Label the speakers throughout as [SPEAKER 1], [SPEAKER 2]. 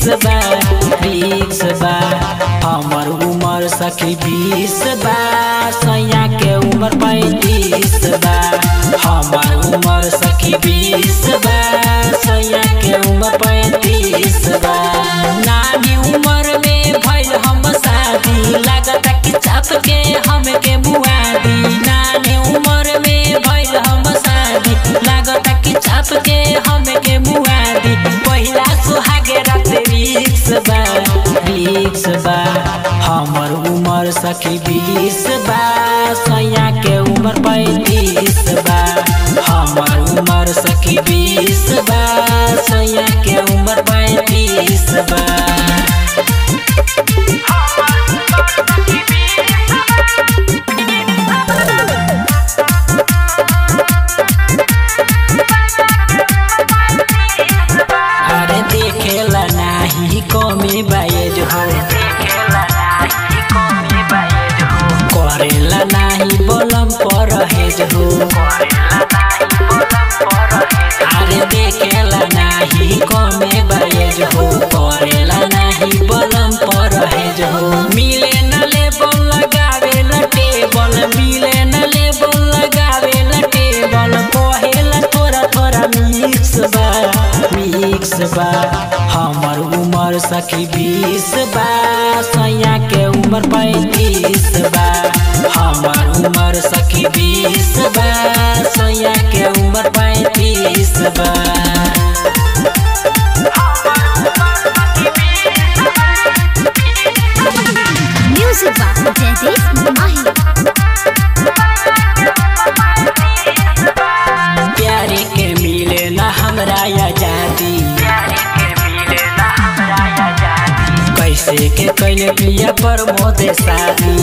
[SPEAKER 1] बा रिक्स बा हमर उमर सखी बीस बा सैया के उमर पैंतीस बा हमर उमर सखी बीस बा सैया के उमर पैंतीस बा नानी उमर में भइल हम शादी लागत कि चाप के हमके मुआदी नानी उमर में भइल हम शादी लागत कि चाप के हमके मुआदी पहिला सुहागे रात रिक्स बा रिक्स बा हमर उमर सखी बीस बा सैया के उमर पैंतीस बा हमर उमर सखी बीस बा सैया के उमर पैंतीस बा अरे देखेला नाही कमी बायज हो करेला नाही बलम पर हेज हो अरे देखेला नाही कमे बायज हो करेला नाही बलम पर हेज हो मिले न ले बोल लगावे ल टेबल मिले न ले बोल लगावे ल टेबल कहेला थोड़ा थोड़ा मिक्स बा मिक्स बा हमर उमर सखी बीस बा सैया के उमर पैंतीस बा हमर उमर सखी बीस बा सैया के उमर पैंतीस बा
[SPEAKER 2] Music by Jaideep Mahi.
[SPEAKER 1] प्यारे के मिले न हमरा आजादी कैसे के कैले पिया पर मोदे शादी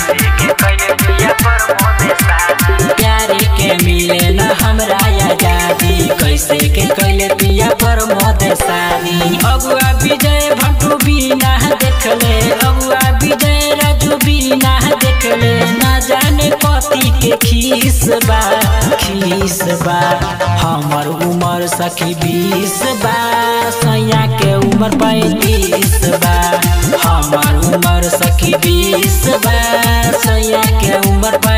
[SPEAKER 1] प्यारे के मिले न हमरा आजादी कैसे के कैले पिया पर मोदे शादी अगुआ विजय भट्टू बिना देखले अगुआ विजय राजू बिना देखले ना जाने कथी के खीस बा खीस बा हमर उमर सखी बीस बा सैया के उमर पैंतीस बा हमर उमर सखी बीस बा सैया के उमर